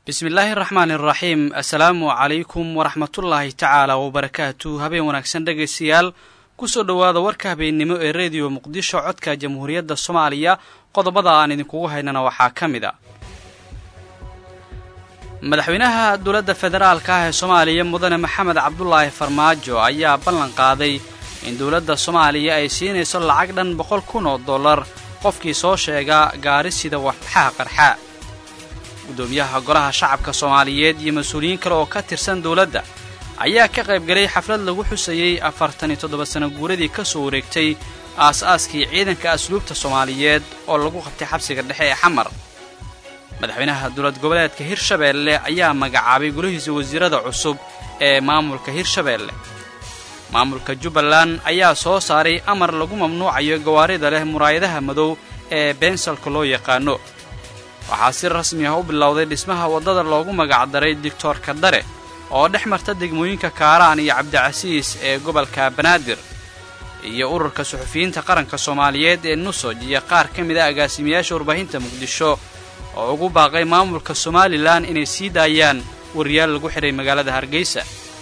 bismillaahi raxmaan iraxiim assalaamu calaykum waraxmatullaahi tacaala wabarakaatu habeen wanaagsan dhegaystayaal kusoo dhowaada warka habeennimo ee rediyo muqdisho codka jamhuuriyadda soomaaliya qodobada aan idinkugu haynana waxaa ka mid a madaxweynaha dowladda federaalka ah ee soomaaliya mudane maxamed cabdulaahi farmaajo ayaa ballan qaaday in dowladda soomaaliya ay siinayso lacag dhan boqol kun oo dollar qofkii soo sheega gaari sida waxbaxaha qarxa guddoomiyaha golaha shacabka soomaaliyeed iyo mas-uuliyiin kale oo ka tirsan dowladda ayaa ka qaybgalay xaflad lagu xusayey afartan iyo toddoba sano guuradii ka soo wareegtay aas-aaskii ciidanka asluubta soomaaliyeed oo lagu qabtay xabsiga dhexe ee xamar madaxweynaha dowlad goboleedka hirshabeelle ayaa magacaabay golihiisa wasiirada cusub ee maamulka hirshabeelle maamulka jubbaland ayaa soo saaray amar lagu mamnuucayo gawaarida leh muraayadaha madow ee beensalka loo yaqaano waxaa si rasmi ah u bilowday dhismaha waddada loogu magacdaray digtoorka dare oo dhex marta degmooyinka kaaraan iyo cabdicasiis ee gobolka banaadir iyo ururka suxufiyiinta qaranka soomaaliyeed ee nusoj iyo qaar ka mid a agaasimayaasha warbaahinta muqdisho oo ugu baaqay maamulka somalilan inay sii daayaan wariyaal lagu xidhay magaalada hargeysa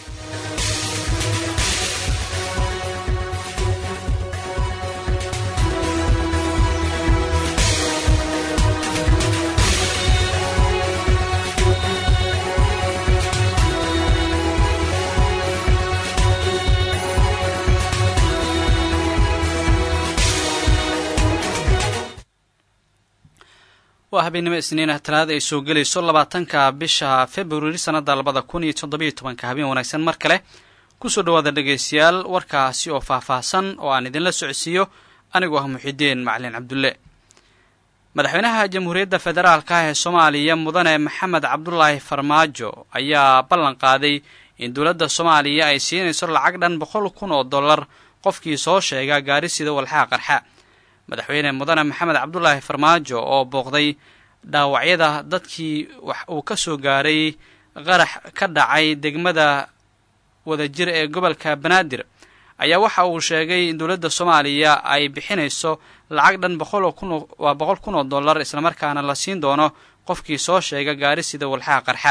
waa habeennimo isniinah talaada ay soo gelayso labaatanka bisha februari sannadda labada kun iyo toddobiyo tobanka habeen wanaagsan mar kale kusoo dhowaada dhegaystayaal warkaasi oo faah-faahsan oo aan idinla socodsiiyo anigoo ah muxidiin macalin cabdulle madaxweynaha jamhuuriyadda federaalka ah ee soomaaliya mudane maxamed cabdulaahi farmaajo ayaa ballan qaaday in dowladda soomaaliya ay siinayso lacag dhan boqol kun oo dollar qofkii soo sheega gaari sida walxaha qarxa madaxweyne mudane maxamed cabdulaahi farmaajo oo booqday dhaawacyada dadkii wax uu ka soo gaaray qarax ka dhacay degmada wadajir ee gobolka banaadir ayaa waxa uu sheegay in dowladda soomaaliya ay bixinayso lacag dhan boqol kun waa boqol kun oo dollar islamarkaana la siin doono qofkii soo sheega gaari sida walxaha qarxa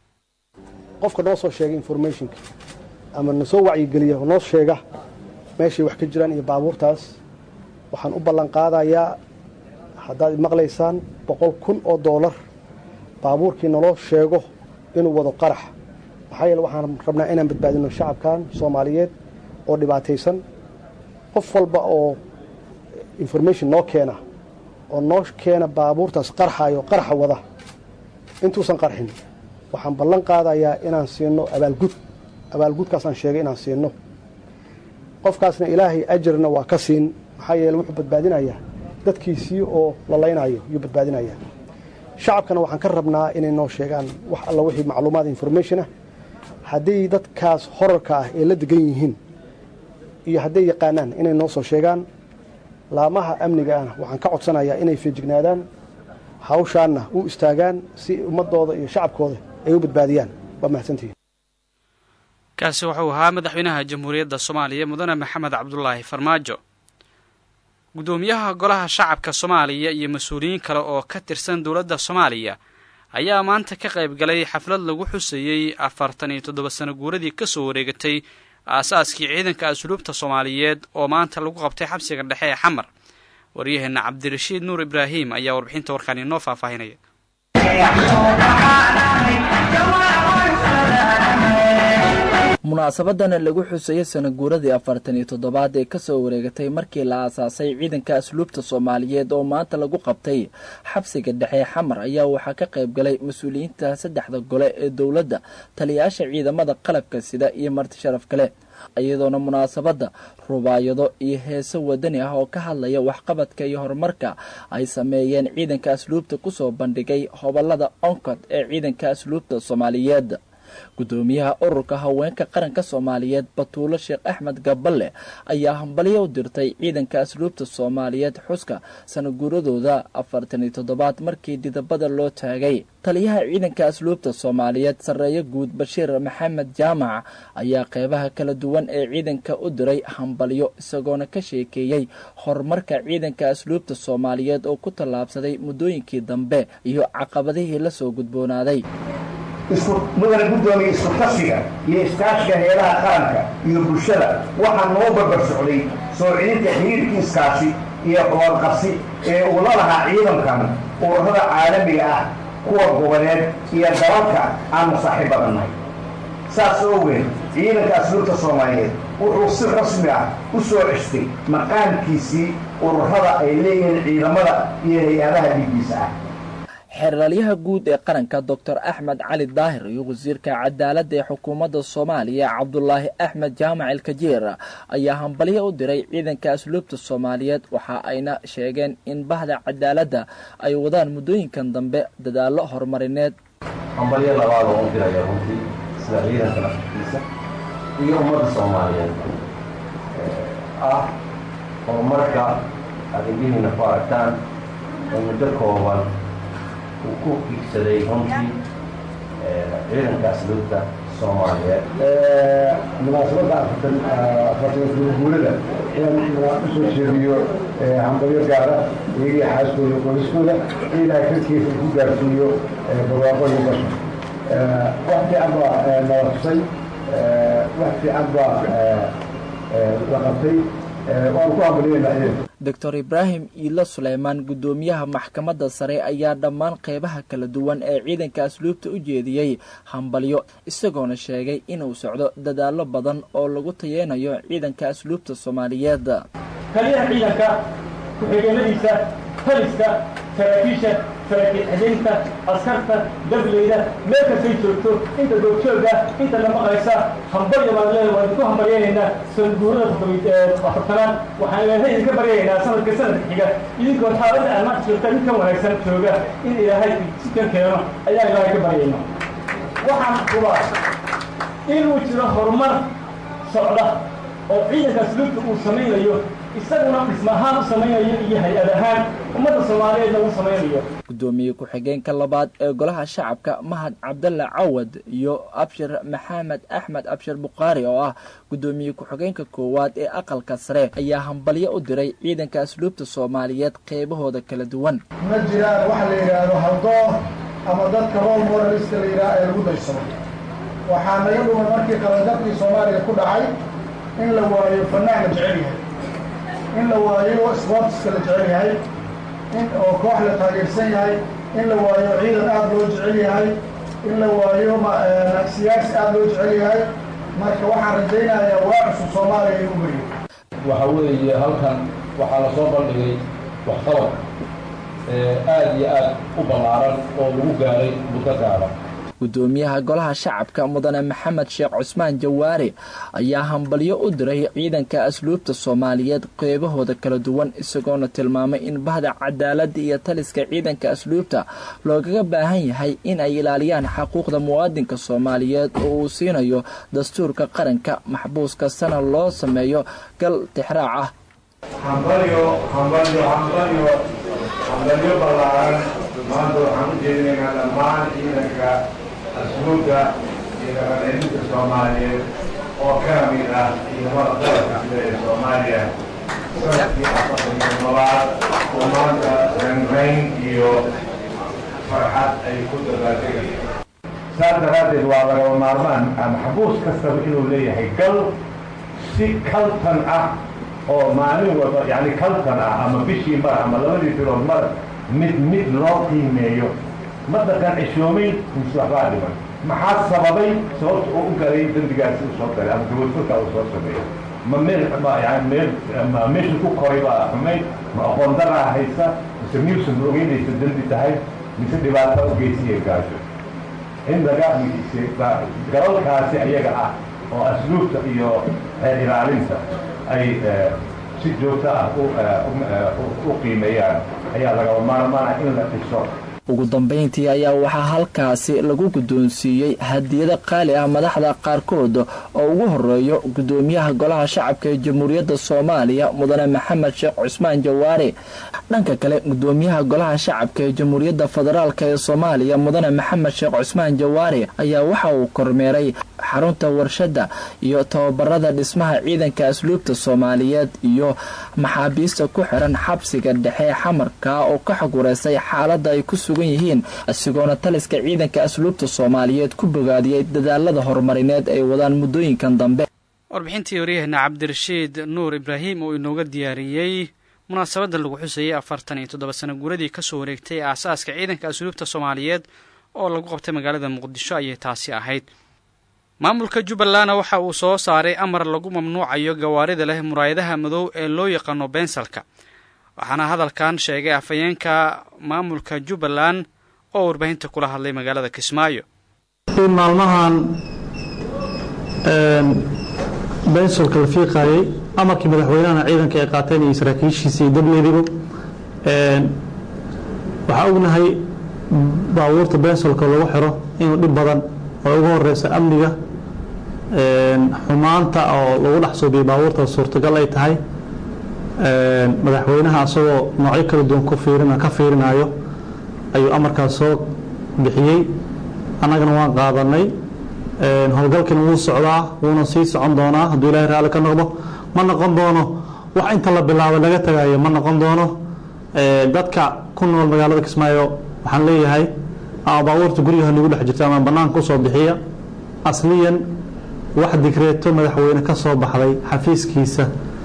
qofka noo soo sheega informationka ama na soo wacyigeliya oo noo sheega meeshay wax ka jiraan iyo baabuurtaas waxaan u ballan qaadayaa haddaad maqlaysaan boqol kun oo doolar baabuurkii naloo sheego inuu wado qarax maxaa yeele waxaan rabnaa inaan badbaadino shacabkan soomaaliyeed oo dhibaataysan qof walba oo information noo keena oo noo keena baabuurtaas qarxayo qaraxa wada intuusan qarxin waxaan ballan qaadayaa inaan siino abaalgud abaalgudkaasaan sheegay inaan siino qofkaasna ilaahay ajarna waa ka siin maxaa yeele wuxuu badbaadinayaa dadkiisii oo la laynayo yuu badbaadinayaa shacabkana waxaan ka rabnaa inay noo sheegaan wax alla wixii macluumaad informationah hadday dadkaas horarka ah ee la degan yihiin iyo hadday yaqaanaan inay noo soo sheegaan laamaha amniga ahna waxaan ka codsanayaa inay feejignaadaan hawshaanna u istaagaan si ummadooda iyo shacabkooda ay u badbaadiyaan waa mahadsantihiin kaasi wuxuu ahaa madaxweynaha jamhuuriyadda soomaaliya mudane maxamed cabdulaahi farmaajo guddoomiyaha golaha shacabka soomaaliya iyo mas-uuliyiin kale oo ka tirsan dowladda soomaaliya ayaa maanta ka qayb galay xaflad lagu xusayey afartan iyo toddoba sano guuradii ka soo wareegatay aasaaskii ciidanka asluubta soomaaliyeed oo maanta lagu qabtay xabsiga dhexe ee xamar waryaheenna cabdirashiid nuur ibraahim ayaa warbixinta warkaan inoo faahfaahinaya munaasabadana lagu xuseeyo sanaguuradii afartan iyo toddobaad ee kasoo wareegatay markii la aasaasay ciidanka asluubta soomaaliyeed oo maanta lagu qabtay xabsiga dhexe xamar ayaa waxaa ka qayb galay mas-uuliyiinta saddexda gole ee dowladda taliyayaasha ciidamada qalabka sida iyo marti sharaf kale iyadoona munaasabadda rubaayado iyo heeso wadani ah oo ka hadlaya waxqabadka iyo horumarka ay sameeyeen ciidanka asluubta kusoo bandhigay hobolada oncod ee ciidanka asluubta soomaaliyeed guddoomiyaha ururka haweenka qaranka soomaaliyeed batuulo sheekh axmed gaballe ayaa hambalyo u dirtay ciidanka asluubta soomaaliyeed xuska sanaguuradooda afartan iyo toddobaad markii didabada loo taagay taliyaha ciidanka asluubta soomaaliyeed sarreeyo guud bashiir maxamed jaamac ayaa qeybaha kala duwan ee ciidanka u diray hambalyo isagoona ka sheekeeyey horumarka ciidanka asluubta soomaaliyeed oo ku tallaabsaday muddooyinkii dambe iyo caqabadihii lasoo gudboonaaday isku mudana guddoomiya isku tasiga iyo iskaashiga heelaha qaranka iyo bulshada waxaa noo barbar socday soo celinta xiriirkiiskaasi iyo qobolqabsi ee uu la lahaa ciidankan ururada caalamiga ah kuwa goboleed iyo dalalka aanu saaxiibadanahay saas ogeed ciidanka asluubta soomaaliyeed wuxuu si rasmi ah u soo cestay maqaamkiisii ururada ay leeyihiin ciidamada iyo hay-adaha dhiiggiisa ah xeeralyaha guud ee qaranka doctor axmed cali daahir iyo wasiirka cadaaladda ee xukuumadda soomaaliya cabdulaahi axmed jaamac ilkajeer ayaa hambalyo u diray ciidanka asluubta soomaaliyeed waxa ayna sheegeen in bahda cadaaladda ay wadaan muddooyinkan dambe dadaallo horumarineed hambalyo labaad oo u diraya runtii sida ciidanka naftiisa iyo ummadda soomaaliyeed ah horumarka aad indhihiina ku aragtaan oo muddo kooban uu ku higsaday runtii ciidanka asluubta soomaaliyeed munaasabadda afartan afartan guurada inaan usoo jeediyo hambalyo gaara iyagii xaaskooda qoyskooda in ilaahay karkiisa ku gaarsiiyo barwaaqo iyo basha wax fiican baa nala tusay wax fiican baa la qabtay waanu ku hambalyeynaa ciidanka doctor ibraahim iilo suleymaan guddoomiyaha maxkamadda sare ayaa dhammaan qeybaha kala duwan ee ciidanka asluubta u jeediyey hambalyo isagoona sheegay inuu socdo dadaallo badan oo lagu tayeynayo ciidanka asluubta soomaaliyeed taliyaha ciidanka ku-xigeenadiisa taliska saraakiisha saraakiil xidinta askarta dableyda meel kastay joogto inta doogjoogga inta la maqlaysa hambalya baan leedahay waan idinku hambalyaynaynaa sanguurada afartanaad waxaan ilaahay idinka baryaynaa sanadka sanadka xiga idinkoo xaaladda aad maanta joogta mid ka wanaagsan jooga in ilaahay sikan keeno ayaa ilaahay ka baryayna waxaan hubaa inuu jiro horumar socda oo ciidanka asluubta uu samaynayo isaguna dhismahaan u samaynayo iyo hay-ad ahaan ummadda soomaaliyeedna uu samaynayo guddoomiye ku-xigeenka labaad ee golaha shacabka mahad cabdalla cawad iyo abshir maxamed axmed abshir bukhaari oo ah guddoomiye ku-xigeenka koowaad ee aqalka sare ayaa hambalyo u diray ciidanka asluubta soomaaliyeed qeybahooda kala duwan ma jiraan waxa la yidhaahdo haldoor ama dadka rol moraliska la yidhaha ee lagu daysado waxaa naga dhuman markii qabandarkii soomaaliya ku dhacay in la waayo fanaan la jecel yahay in la waayo sportska la jecel yahay in oo koox la taageersan yahay in la waayo ciidan aada loo jecel yahay in la waayo siyaasi aada loo jecel yahay marka waxaan rajaynayaa waa cusub soomaaliya inuu mariyo waxa weeye halkan waxaa la soo bandhigay waxqabad aada iyo aad u ballaaran oo lagu gaaray muddo gaaban guddoomiyaha golaha shacabka mudane maxamed sheekh cusmaan jawaare ayaa hambalyo u diray ciidanka asluubta soomaaliyeed qeybahooda kala duwan isagoona tilmaamay in bahda cadaaladda iyo taliska ciidanka asluubta loogaga baahan yahay in ay ilaaliyaan xaquuqda muwaadinka soomaaliyeed oo uu siinayo dastuurka qaranka maxbuus kastana loo sameeyo gal tixraac ah hambalyo hambalyo hambalyo hambalyo ballaaran maanta waxaan u jeedinaynaa dhammaan ciidanka asluubta iyo dhaqancelinta soomaaliyeed oo ka mid ah ciidamada qaranka sida ee soomaaliya sanadkii afartan iyo labaad oo maanta ranrayn iyo farxad ay ku dabaaldegayaan saas daraaddeed waa lagaba maarmaan maxbuus kastaba inuu leeyahay gal si kaltan ah oo maalin walba yani kaltan ah ama bishii mar ama labadii bilood mar mid mid loo qiimeeyo ma dhaqan cishoomayn mise waxbaa dhiman maxaa sababay sababta uu u galay dembigaasi uu soo galay ama gabadfurka uu soo sameeyo ma meel ma yani meel ma meesha ku koray baa xumayd ma aqoon daraa haysa mise miyuusan ogeynaysa dembi tahay mise dhibaato u geysiya gaajo in laga galalkaasi ayaga ah oo asluubta iyo xeer ilaalinta ay si joogto ah u qiimeeyaan ayaa lagaba maarmaana in la dhiso ugu dambayntii ayaa waxaa halkaasi lagu guddoonsiiyey hadiyado qaali ah madaxda qaarkood oo ugu horeeyo guddoomiyaha golaha shacabka ee jamhuuriyadda soomaaliya mudane maxamed sheekh cusmaan jawaare dhanka kale guddoomiyaha golaha shacabka ee jamhuuriyadda federaalk ee soomaaliya mudane maxamed sheekh cusmaan jawaare ayaa waxa uu kormeeray xarunta warshadda iyo tababarada dhismaha ciidanka asluubta soomaaliyeed iyo maxaabiista ku xiran xabsiga dhexe xamarka oo ka xagureysay xaaladda ay ku sugan sugan yihiin isagoona taliska ciidanka asluubta soomaaliyeed ku bogaadiyey dadaalada horumarineed ay wadaan muddooyinkan dambe warbixintii waryaheena cabdirashiid nuur ibraahim oo inooga diyaariyey munaasabadda lagu xusayey afartan iyo toddoba sano guuradii kasoo wareegtay aasaaska ciidanka asluubta soomaaliyeed oo lagu qabtay magaalada muqdisho ayay taasi ahayd maamulka jubbalandna waxa uu soo saaray amar lagu mamnuucayo gawaarida leh muraayadaha madow ee loo yaqaano bensalka waxaana hadalkan sheegay afhayeenka maamulka jubbaland oo warbaahinta kula hadlay magaalada kismaayo in maalmahan bensolka la fiiqaayey amarkii madaxweynahana ciidanka ay qaateen iyo saraakiishiisa iyo dableediba waxaa ognahay baabuurta bensolka lagu xiro inuu dhib badan oo ugu horeysa amniga xumaanta oo lagu dhex suubiyo baabuurta suurtagal ay tahay madaxweynaha asagoo noocyo kala duwan ku fiirin ka fiirinayo ayuu amarkaas soo bixiyey annagana waan qaadanay howlgalkina wuu socdaa wuuna sii socon doonaa hadduu ilaahay raalli ka noqdo ma noqon doono wax inta la bilaabo laga tagayo ma noqon doono dadka ku nool magaalada kismaayo waxaan leeyahay ama baabuurta guryaha nagu dhex jirta ama bannaanka usoo bixiya asliyan wax digreeto madaxweyne ka soo baxday xafiiskiisa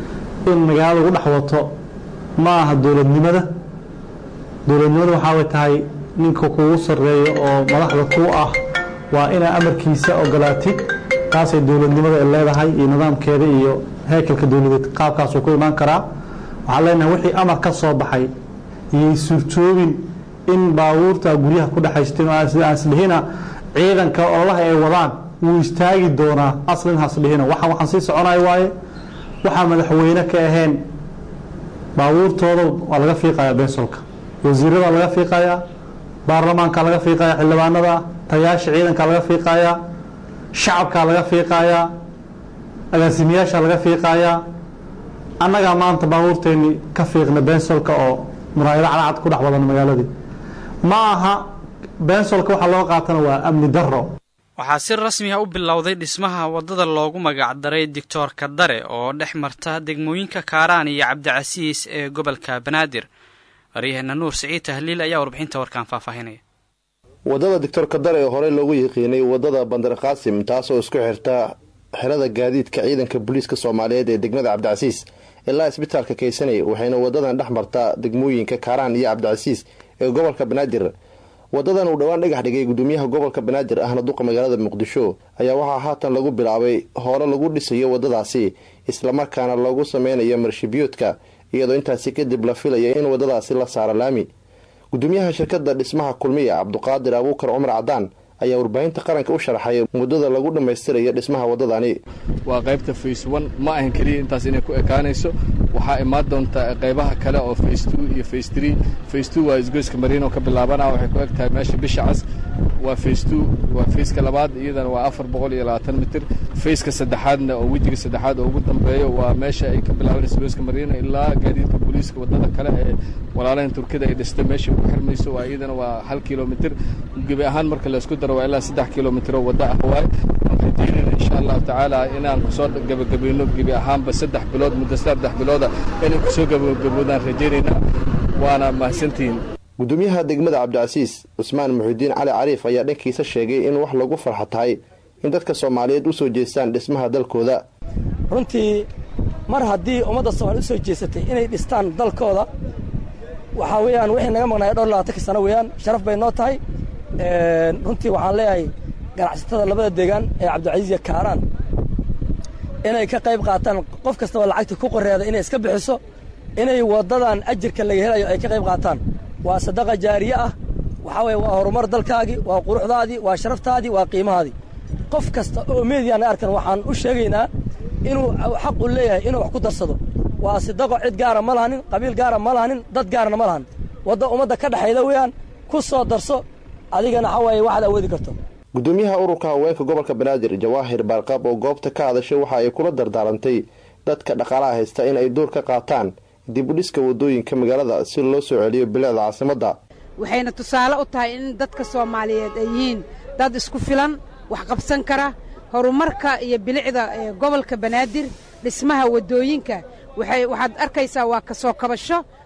in magaalada ugu dhex wato ma aha dowladnimada dowladnimada waxaabay tahay ninka kugu sarreeyo oo madaxda ku ah waa inaa amarkiisa ogolaatid taasay dowladnimada ay leedahay iyo nidaamkeeda iyo heekelka dowladeed qaabkaasuu ku imaan karaa waxaan leenahay wixii amar ka soo baxay iyay suurtoobin in baabuurta guryaha ku dhexaysteen aan isdhihina ciidanka ololaha ay wadaan wuu istaagi doonaa aslin hasdhihina waxaan waxaan sii soconay waaye waxaa madaxweyne ka ahayn baabuurtooda waa laga fiiqayaa bensolka wasiirada laga fiiqayaa baarlamaanka laga fiiqayaa xildhibaanada tayaasha ciidanka laga fiiqayaa shacabka laga fiiqayaa agaasimayaasha laga fiiqayaa annagaa maanta baabuurteennii ka fiiqna bensolka oo muraayado cadcad ku dhex wadan magaaladii ma aha bensolka waxaa loo qaatana waa amni daro waxaa si rasmi ah u bilowday dhismaha waddada loogu magacdaray doctor kadare oo dhex marta degmooyinka kaaraan iyo cabdicasiis ee gobolka banaadir waryaheena nuur siciid tahliil ayaa warbixinta warkaan faahfaahinaya waddada doctor kadare ee horey loogu yiqiinay waddada bandar qaasim taasoo isku xirta xerada gaadiidka ciidanka booliiska soomaaliyeed ee degmada cabdicasiis ilaa isbitaalka kaysanay waxayna wadadan dhex martaa degmooyinka kaaraan iyo cabdicasiis ee gobolka banaadir wadadan uu dhowaan dhagax dhigay gudoomiyaha gobolka banaadir ahna duqa magaalada muqdisho ayaa waxaa haatan lagu bilaabay hore lagu dhisayo wadadaasi islamarkaana lagu sameynayo marshibiyoodka iyadoo intaasi kadib la filaya in wadadaasi la saaro laami gudoomiyaha shirkada dhismaha kulmiya cabduqaadir abuukar cumar cadaan ayaa warbaahinta qaranka u sharaxay muddada lagu dhammaystirayo dhismaha waddadani waa qaybta face one ma ahan keliya intaas inay ku ekaanayso waxaa imaan doontaa qaybaha kale oo face two iyo face three face two waa isgoyska mariino ka bilaabana waxay ku eg tahay meesha bisha cas waa face two waa faceka labaad iyadana waa afar boqol iyo labaatan mitir faceka saddexaadna oo wejiga saddexaad oo ugu dambeeyo waa meesha ay ka bilaabanayso isgoyska mariino ilaa gaadiidka booliiska waddada kale ee walaalahan turkida ay dhistay meesha ugu xirmayso waa iyadana waa hal kilomitir gebi ahaan marka laysku daro waa ilaa saddex kilomitir oo wadda ah waay waan rajeynayna insha allahu tacaala inaan kusoo gabagabayno gebi ahaanba saddex bilood muddo saddex bilooda inay kusoo gabagaboodaan rajeynaynaa waana mahadsantihiin gudoomiyaha degmada cabdicasiis cusmaan muxidiin cali cariif ayaa dhankiisa sheegay in wax lagu farxa tahay in dadka soomaaliyeed u soo jeestaan dhismaha dalkooda runtii mar haddii ummadda soomaaliya u soo jeesatay inay dhistaan dalkooda waxaa weeyaan wixii naga maqnaaya dhowr labaatanka sano weeyaan sharaf bay noo tahay runtii waxaan leeyahay ganacsatada labada deegaan ee cabdilcasiis iyo kaaraan inay ka qayb qaataan qof kastaba lacagta ku qoreeda inay iska bixiso inay waddadan ajirka laga helayo ay ka qayb qaataan waa sadaqa jaariye ah waxaa weeye waa horumar dalkaagii waa quruxdaadii waa sharaftaadii waa qiimahaadii qof kasta oo meediyaana arkan waxaan u sheegaynaa inuu xaq u leeyahay inuu wax ku darsado waa sidaqo cid gaara ma lahanin qabiil gaara ma lahanin dad gaarana ma lahan wadda ummadda ka dhexayda weeyaan ku soo darso adigana waxaa waaye waxaad awoodi karto gudoomiyaha ururka haweenka gobolka banaadir jawaahir baarqaab oo goobta ka hadashay waxa ay kula dardaarantay dadka dhaqaalaha haysta in ay door ka qaataan dib u dhiska waddooyinka magaalada si loo soo celiyo bilicda caasimadda waxayna tusaale u tahay in dadka soomaaliyeed ay yihiin dad isku filan wax qabsan kara horumarka iyo bilicda gobolka banaadir dhismaha waddooyinka waxaad arkaysaa waa ka soo kabasho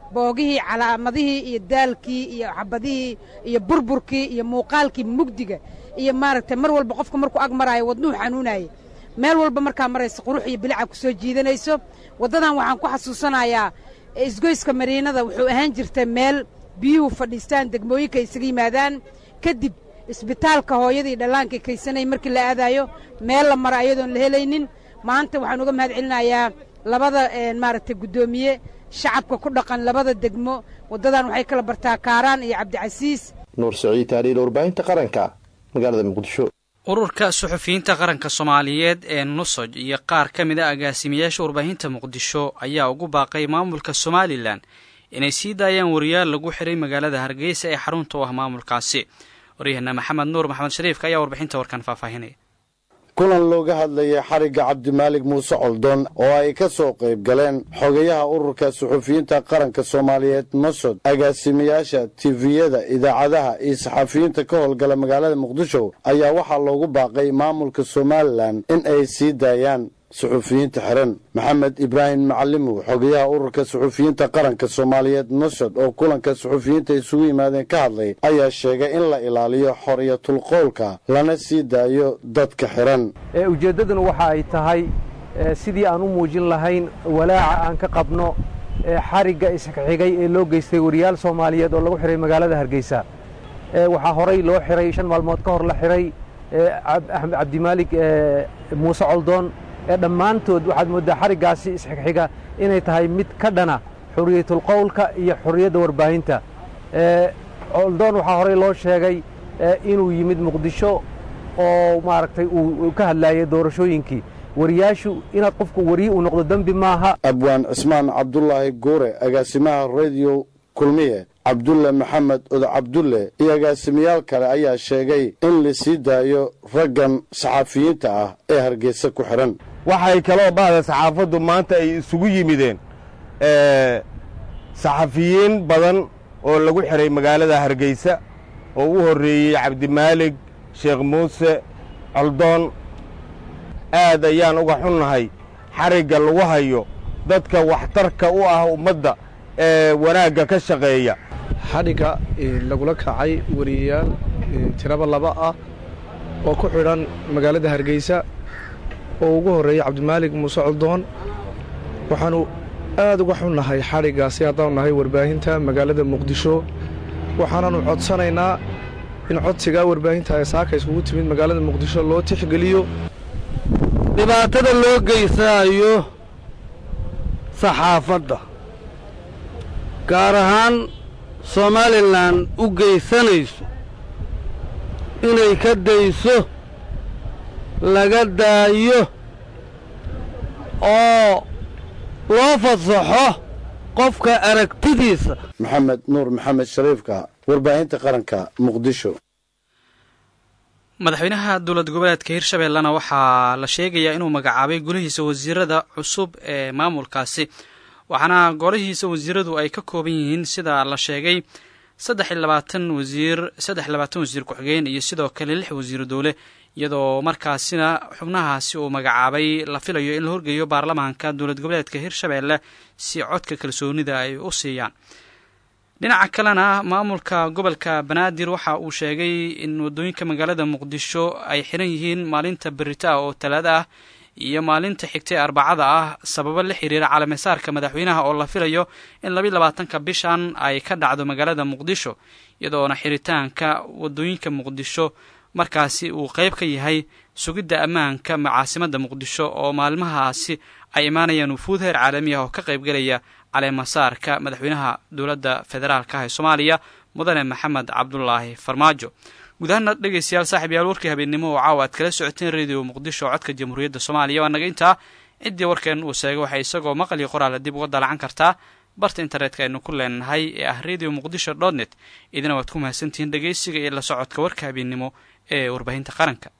boogihii calaamadihii iyo daalkii iyo xabadihii iyo burburkii iyo muuqaalkii mugdiga iyo maaragtay mar walba qofka markuu ag maraayo wadnuhu xanuunaayay meel walba markaa maraysa qurux iyo bilica ku soo jiidanayso waddadan waxaan ku xasuusanayaa isgoyska mariinada wuxuu ahaan jirtay meel biyuhu fadhiistaan degmooyinka isaga yimaadaan kadib isbitaalka hooyadii dhallaankay kaysanay markii la aadaayo meel la maro ayadoon la helaynin maanta waxaan uga mahad celinayaa labada maaragtay guddoomiye shacabka ku dhaqan labada degmo waddadan waxay kala bartaa kaaraan iyo cabdicasiis nuur saciid taaliil warbaahinta qaranka magaalada muqdisho ururka suxufiyiinta qaranka soomaaliyeed ee nusoj iyo qaar ka mid a agaasimayaasha warbaahinta muqdisho ayaa ugu baaqay maamulka somalilan inay sii daayaan wariyaal lagu xiray magaalada hargeysa ee xarunta u ah maamulkaasi waryaheena maxamed nuur maxamed shariifka ayaa warbixinta warkan faahfaahinaya kulan looga hadlayay xarigga cabdimaalig muuse coldoon oo ay ka soo qayb galeen xogayaha ururka suxufiyiinta qaranka soomaaliyeed nosod agaasimayaasha tifiyada idaacadaha iyo saxafiyiinta ka howlgala magaalada muqdisho ayaa waxaa loogu baaqay maamulka somalilan in ay sii daayaan suxufiyiinta xiran maxamed ibraahim macalimow xogayaha ururka suxufiyiinta qaranka soomaaliyeed nosod oo kulanka suxufiyiinta isugu yimaadeen ka hadlay ayaa sheegay in la ilaaliyo xoriyatulqowlka lana sii daayo dadka xiran ujeeddaduna waxa ay tahay sidii aan u muujin lahayn walaaca aan ka qabno xarigga isxigay ee loo geystay wariyaal soomaaliyeed oo lagu xihay magaalada hargeysa waxaa horay loo xihay shan maalmood ka hor la xihay cabdimaalig muuse coldoon ee dhammaantood waxaad mooddaa xariggaasi isxigxiga inay tahay mid ka dhana xoriyatulqowlka iyo xorriyadda warbaahinta coldoon waxaa horey loo sheegay inuu yimid muqdisho oo maaragtay uu ka hadlaayay doorashooyinkii wariyaashu inaad qofku wariye uu noqdo dembi maaha abwaan cismaan cabdulaahi guure agaasimaha rediyo kulmiye cabdulle maxamed odo cabdulle iyo agaasimayaal kale ayaa sheegay in la sii daayo raggan saxafiyiinta ah ee hargeysa ku xidhan waxay kaloo bahda saxaafaddu maanta ay isugu yimideen saxafiyiin badan oo lagu xidhay magaalada hargeysa oo u horreeyey cabdimaalig sheekh muuse coldoon aad ayaan uga xunnahay xarigga lagu hayo dadka waxtarka u ah ummadda ee wanaagga ka shaqeeya xadhigga lagula kacay wariyayaal tiraba laba ah oo ku xidhan magaalada hargeysa oo ugu horreeyey cabdimaalig muuse coldoon waxaannu aad uga xunnahay xadhiggaasi haddaanu nahay warbaahinta magaalada muqdisho waxaanaannu codsanaynaa in codsigaa warbaahinta ee saaka iskugu timid magaalada muqdisho loo tixgeliyo dhibaatada loo geysanayo saxaafadda gaar ahaan somalilan u geysanayso inay ka dayso laga daayo oo loo fasaxo qofka aragtidiisa maxamed nuur maxamed shariifka warbaahinta qaranka muqdisho madaxweynaha dowlad goboleedka hirshabeellena waxaa la sheegayaa inuu magacaabay golihiisa wasiirada cusub ee maamulkaasi waxaana golihiisa wasiiradu ay ka kooban yihiin sida la sheegay saddex iyo labaatan wasiir saddex iyo labaatan wasiir ku-xigeen iyo sidoo kale lix wasiiru dowle iyadoo markaasina xubnahaasi uu magacaabay la filayo in la horgeeyo baarlamaanka dowlad goboleedka hirshabeelle si codka kalsoonida ay u siiyaan dhinaca kalena maamulka gobolka banaadir waxa uu sheegay in waddooyinka magaalada muqdisho ay xiran yihiin maalinta berita ah oo talaada ah iyo maalinta xigtay arbacada ah sababo la xiriira calamesaarka madaxweynaha oo la filayo in labayo labaatanka bishan ay ka dhacdo magaalada muqdisho iyadoona xiritaanka waddooyinka muqdisho markaasi uu qayb ka yahay sugidda ammaanka caasimada muqdisho oo maalmahaasi ay imaanayaan wufuud heer caalami ah oo ka qaybgelaya caleemasaarka madaxweynaha dowladda federaalka ah ee soomaaliya mudane maxamed cabdulaahi farmaajo guud ahaana dhegeystayaal saaxib yaal warkii habeennimo oo caawa aad kala socoteen radio muqdisho oo codka jamhuuriyadda soomaaliya waa naga intaa ciddii warkeen uu sheegay waxay isagoo maqal iyo qoraala dib uga dalacan kartaa barta internetka aynu ku leenahay ee ah radio muqdisho dot net idina waad ku mahadsantihiin dhegeysiga iyo la socodka warka habeennimo ee warbaahinta qaranka